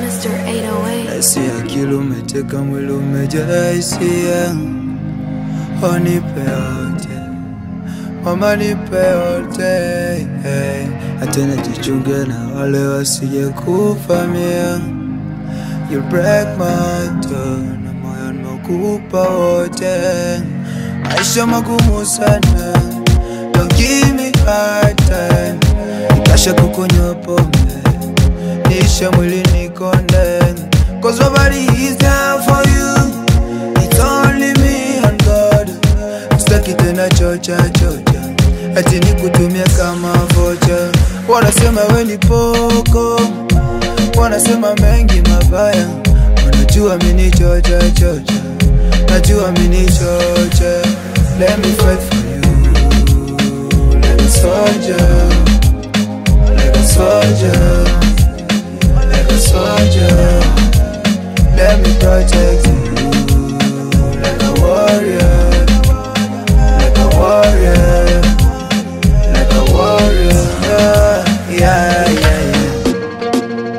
Mr. 808. Nasi akili umeteka mwili umejaa hisia, onipe yote mama, nipe yote hey. Atena jichunge na wale wasije kufamia, you break my heart na moyo nimekupa wote, maisha magumu sana, don't give me hard time, nikasha kukunywa pombe nisha mwili nikonde Cause nobody is there for you It's only me and God Sitaki tena chocha chocha Ati nikutumia kama vocha Wanasema we ni poko Wanasema mengi mabaya Wanajua mini chocha chocha Najua mini chocha Let me fight for you Like a soldier Like a soldier like a soldier. Let me protect you like a warrior, like a warrior, like a warrior. Yeah, yeah, yeah. yeah.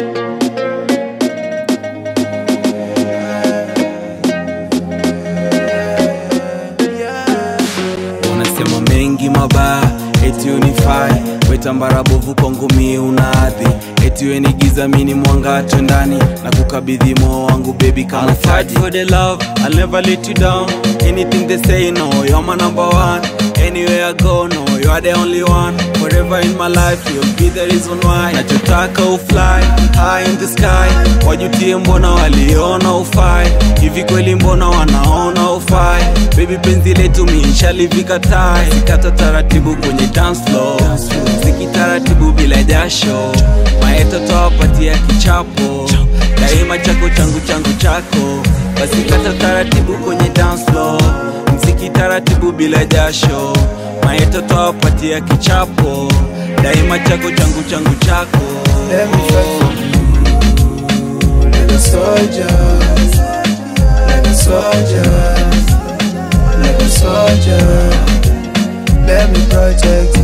unasema mengi mabaya eti unifai wetambara bovu kwangu mie unaadhi eti weni giza mini mwanga twendani na kukabidhi moyo wangu bebi kama fight for the love I'll never let you down anything they say no you're my number one anywhere I go no you are the only one forever in my life you'll be the reason why nachotaka ufly high in the sky wajutie mbona waliona ufai hivi kweli mbona wanaona ufai baby penzi letu minshalivika tai sikata taratibu kwenye dance floor siki taratibu bila jasho maeto tawapatia kichapo daima chako changu changu chako basi kata taratibu kwenye dance floor mziki taratibu bila jasho maeto tawapatia kichapo daima chako changu changu chako Let me fight for you like a soldier, like a soldier, like a soldier. Let me protect